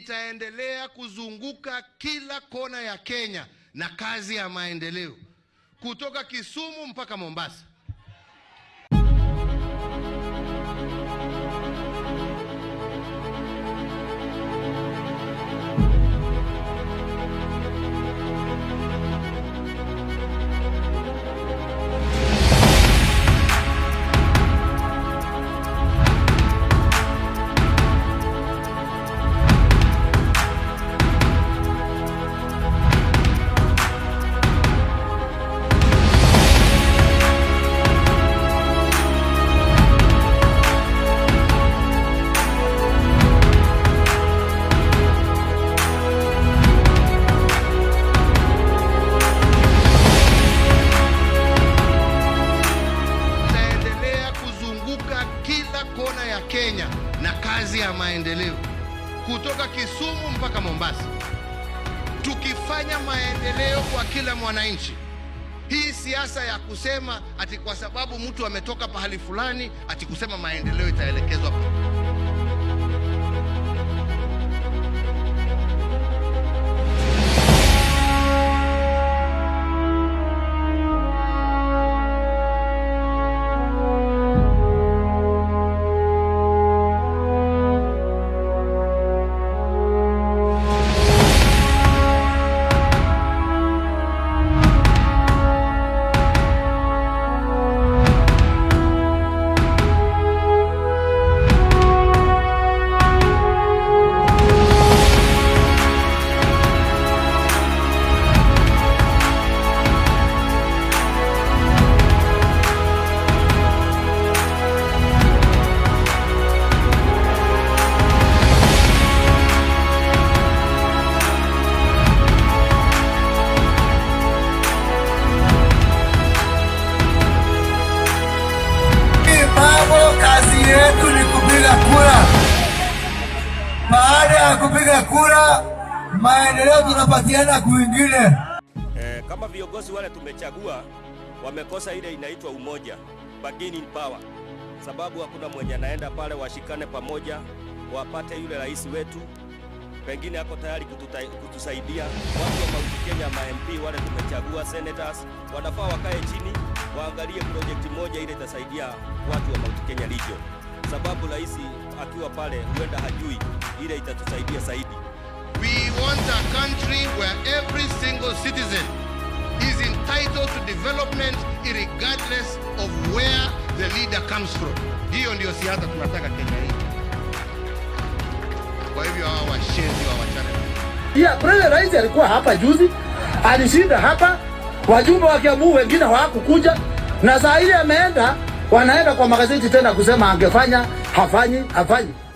itaendelea kuzunguka kila kona ya Kenya na kazi ya maendeleo kutoka Kisumu mpaka Mombasa. Tutaendelea kuzunguka kila kona ya Kenya na kazi ya maendeleo kutoka Kisumu mpaka Mombasa, tukifanya maendeleo kwa kila mwananchi. Hii siasa ya kusema ati kwa sababu mtu ametoka pahali fulani ati kusema maendeleo itaelekezwa pa Hii mambo kazi yetu ni kupiga kura. Baada ya kupiga kura, maendeleo tunapatiana kwingine. Eh, kama viongozi wale tumechagua wamekosa ile inaitwa umoja, bargaining power, sababu hakuna mwenye anaenda pale, washikane pamoja, wapate yule rais wetu, pengine ako tayari kututa, kutusaidia. Watu wa Mount Kenya, ma MP wale tumechagua, senators wanafaa wakae chini, waangalie project moja ile itasaidia watu wa Mount Kenya region, sababu rais akiwa pale huenda hajui ile itatusaidia zaidi. We want a country where every single citizen is entitled to development regardless of where the leader comes from. Hiyo ndio siasa tunataka Kenya hii. Kwa hivyo hawa washenzi wa wachana. Yeah, President Rais alikuwa hapa juzi, alishinda hapa, wajumbe wa Kiambu wengine hawakukuja, na saa ile ameenda, wanaenda kwa magazeti tena kusema angefanya, hafanyi, hafanyi.